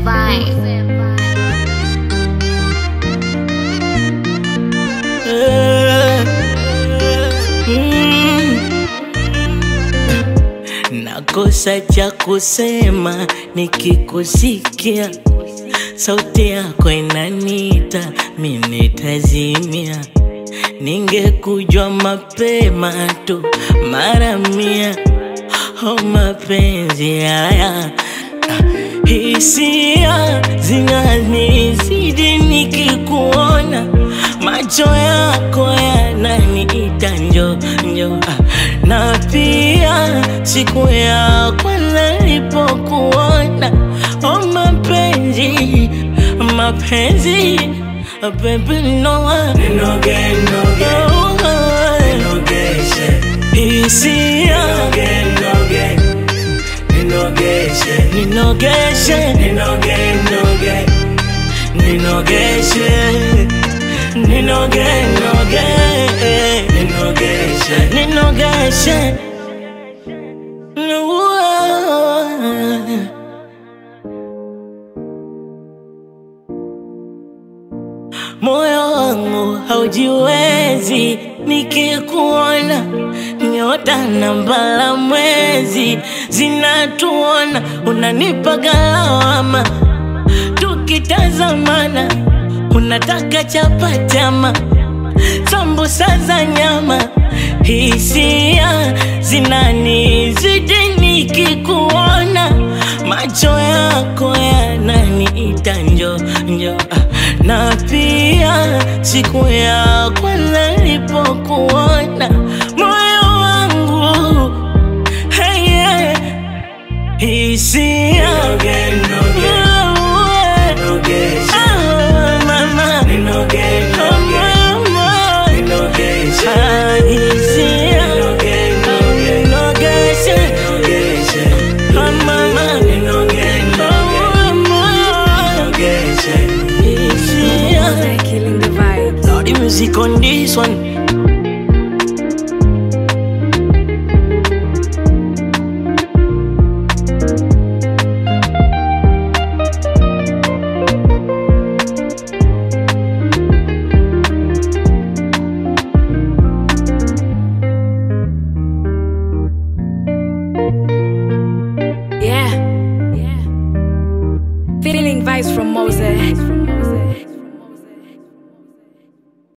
vibe. Mm. Nakosa cha kusema nikikusikia, sauti yako inanita, mimi nitazimia. Ningekujua mapema tu mara mia, oh mapenzi haya ah, hisia zinanizidi nikikuona, macho yako yananiita njo njo, ah, na pia siku ya kwanza nilipokuona, oh mapenzi mapenzi ah, baby no Ninoge, noge, ninogeshe, hisia noge, ninogeshe, ninogeshe ninoge, noge, ninogeshe ninoge noge ninogeshe, ninogeshe moyo wangu haujiwezi nikikuona nyota na mbala mwezi zinatuona unanipa galawama tukitazamana unataka chapatama sambusa za nyama hisia zinanizidi nikikuona macho yako yananiita njo njo ah, na pia siku ya kwanza nilipokuona moyo wangu hey, yeah, hisia noge, noge, nogeshe, Ah, mama ninoge, noge, mama ninogeshe, Ah, hisia noge, noge, Nogeshe, nogeshe, ah, mama ninoge, noge, nogeshe. Hisia They're killing the vibe. Now the music on this one